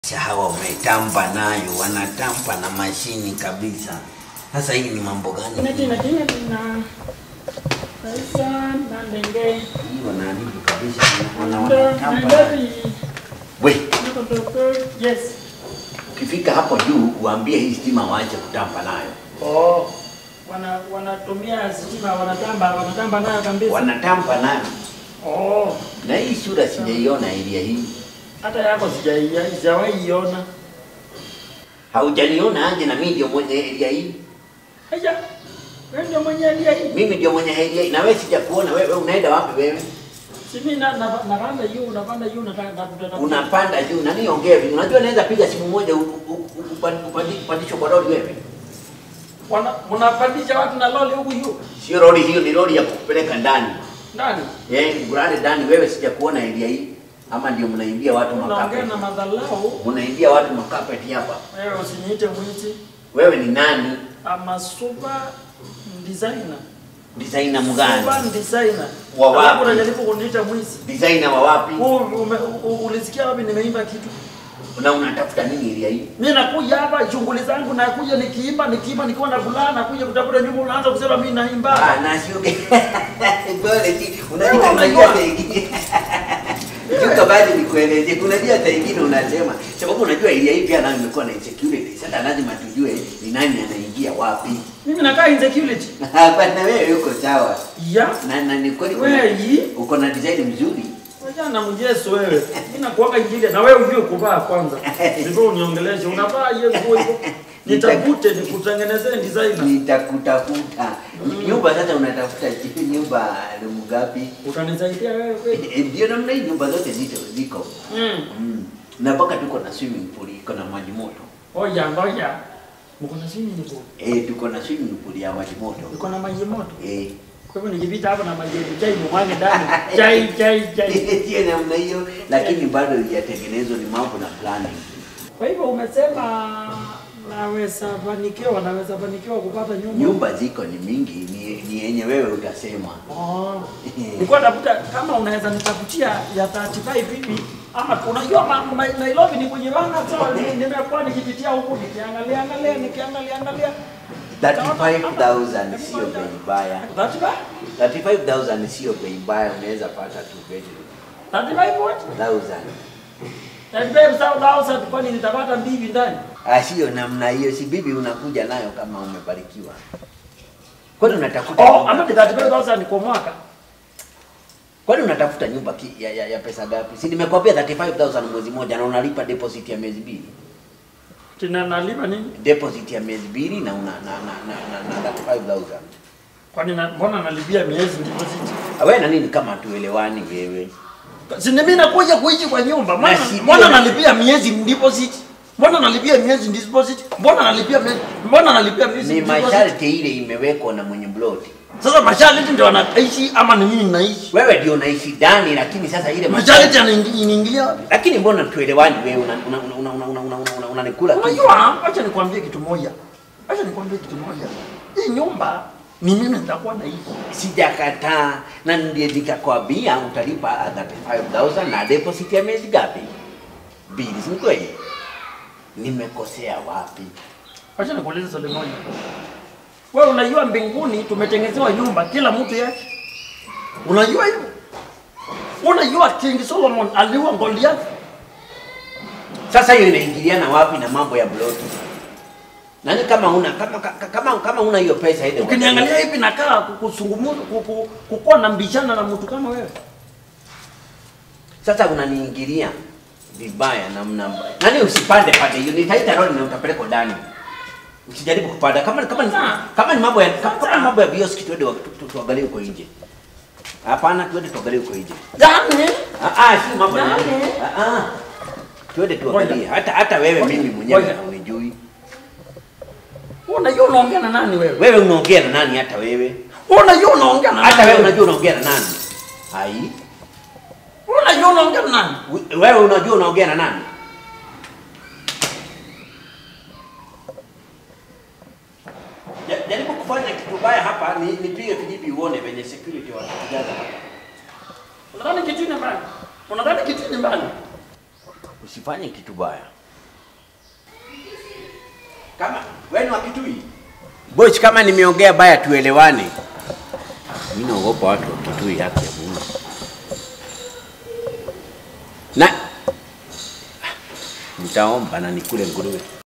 Sasa hawa wametampa nayo, wanatampa na mashini kabisa. Sasa hii ni mambo gani? Tina tina tina. Kaisa na ndenge. Hii wanaharibu kabisa, wana- Ndo wanatampa. ndari. We, Niko toko. Yes. ukifika hapo juu uambie hii stima waache kutampa nayo. Oh. Wana wanatumia stima wanatamba wanatamba nayo kabisa. Wanatampa nayo. Oh. Na hii sura sijaiona area hii. Hata yako sijaia sijawahi iona. Haujaniona aje na mimi ndio mwenye area hii. Haya. Wewe ndio mwenye alia hii. Mimi ndio mwenye area hii. Na wewe sijakuona wewe unaenda wapi wewe? Simi na na napanda juu unapanda juu nataka na Unapanda juu na niongee vipi? Unajua naweza piga simu moja u- u- u- upandi- upandi- upandishwe kwa lori wewe. Wana mnapandisha watu na loli huku juu. Sio lori hiyo, ni lori ya kupeleka ndani. Ndani. Eh, burade ndani wewe sijakuona area hii. Ama ndio mnaimbia watu Unaongea makapeti. na madhalau. Mnaimbia watu makapeti hapa. Wewe usiniite mwizi. Wewe ni nani? ama super designer. Designer mgani? Super designer. Wa wapi? Alafu unajaribu kuniita mwizi. Designer wa wapi? Wewe ume- u- ulisikia wapi nimeimba kitu? Na unatafuta nini area hii? Mimi nakuja hapa shughuli zangu nakuja nikiimba nikiimba nikiwa na fulana nakuja kutafuta nyumba unaanza kusema mimi naimba. Ah, na sio Pole ti. Unajua Wewe unajua unajua. hata ingine. Juka bado nikueleze. Unajua hata ingine unasema. Sababu unajua area hii pia nayo imekuwa na insecurity. Sasa lazima tujue ni nani anaingia wapi. Mimi nakaa insecurity. Hapana wewe uko sawa. Ya. Na na ni kweli kuna- Wewe hii. uko na design mzuri. Wacha na mjeso wewe. Mimi nakuanga injili na wewe ujue kuvaa kwanza. Ndivyo uniongeleshe. Unavaa hiyo nguo hivyo. Nitafute nikutengenezee designer. Nitakutafuta. Nyumba sasa unatafuta nyumba room ngapi? Utanisaidia wewe kweli? Eh, Ndio namna hii nyumba zote zito ziko. Mm. Mm. Na mpaka tuko na swimming pool, iko na maji moto. Oya ngoja. Mko na swimming pool. Eh, tuko na swimming pool ya maji moto. Uko na maji moto. Eh. Kwa hivyo nikipita hapo na maji yetu chai mwange ndani. Chai chai chai. Sio namna hiyo, lakini bado haijatengenezwa, ni mambo na planning. Kwa hivyo umesema naweza fanikiwa, naweza fanikiwa kupata nyumba. Nyumba ziko ni mingi, ni, ni yenye wewe utasema. Oh. Nilikuwa nakuta kama unaweza nitafutia ya 35 hivi ama unajua ma- ma- Nairobi ni kwenye bana sawa, ni- nimekuwa nikipitia huku nikiangalia angalia nikiangalia angalia 35,000 sio bei mbaya. 35 35,000 sio bei mbaya, unaweza pata two bedroom. 35 what? 1000. 35 sawa sawa, kwani nitapata mbibi ndani? Ah, sio namna hiyo, si bibi unakuja nayo kama umebarikiwa. Kwani unatafuta Oh, nyumba? ama ni 35000 kwa mwaka. Kwani unatafuta nyumba ki, ya, ya, ya pesa gapi? Si nimekwambia 35000 mwezi moja na unalipa deposit ya miezi mbili. Tena nalipa nini? Deposit ya miezi mbili na una na na na, na, na 35000. Kwani na, mbona nalipia miezi deposit? Wewe na nini kama tuelewani wewe? Si mimi nakuja kuishi kwa nyumba. Mbona Na si- mbona nalipia miezi deposit? Mbona nalipia miezi deposit? Mbona nalipia miezi mbona nalipia miezi Ni deposit? masharti ile imewekwa na mwenye plot. Sasa masharti ndio anaishi ama ni mimi naishi? Wewe ndio unaishi ndani lakini sasa ile Masharti anaingilia wapi? lakini mbona tuelewani wewe una una una una una una una una unanikula tu. Unajua, acha nikwambie kitu moja. Acha nikwambie kitu moja. Hii nyumba ni mimi nitakuwa naishi. Sijakataa na ndiye nikakwambia utalipa 35000 na deposit ya miezi gapi? Mbili, si kweli? Nimekosea wapi? Acha nikuulize swali moja. Wewe unajua mbinguni tumetengenezewa nyumba kila mtu yake. Unajua hivyo? Unajua King Solomon aliua Goliath? Sasa hiyo inaingiliana wapi na mambo ya bloti? Nani kama una kama kama kama, kama una hiyo pesa ile Ukiniangalia hivi nakaa kusungumuza kukuwa na mbishana na mtu kama wewe. Sasa unaniingilia vibaya namna mbaya. Nani usipande pande hiyo nitaita lori na utapelekwa ndani. Usijaribu kupanda kama kama ni, Sasa. kama ni mambo ya kama, kama Sasa. ni mambo ya bioski twende wa- tu- tu- tuangalie huko nje. Hapana, twende tuangalie huko nje. Yaani Ah ah, si mambo ya. Nani? Ah ah. Twende tuangalie. Hata hata wewe Ngoja. mimi mwenyewe Ngoja. unijui. unajua unaongea na nani wewe? Wewe unaongea na nani hata wewe? Unajua unaongea na Hata nani? wewe unajua unaongea na nani? Hai. Unajua unaongea na nani? We- Wewe unajua unaongea na nani? Ja- Jaribu kufanya kitu baya hapa, ni nipige kijibi uone venye security watakujaza hapa. Unadhani kitu ni mbali? Unadhani kitu ni mbali? Usifanye kitu baya. Kama wewe ni wa Kitui. Boch, kama nimeongea baya tuelewane. Mimi naogopa watu wa Kitui haki ya Mungu. Na nitaomba na nikule nguruwe.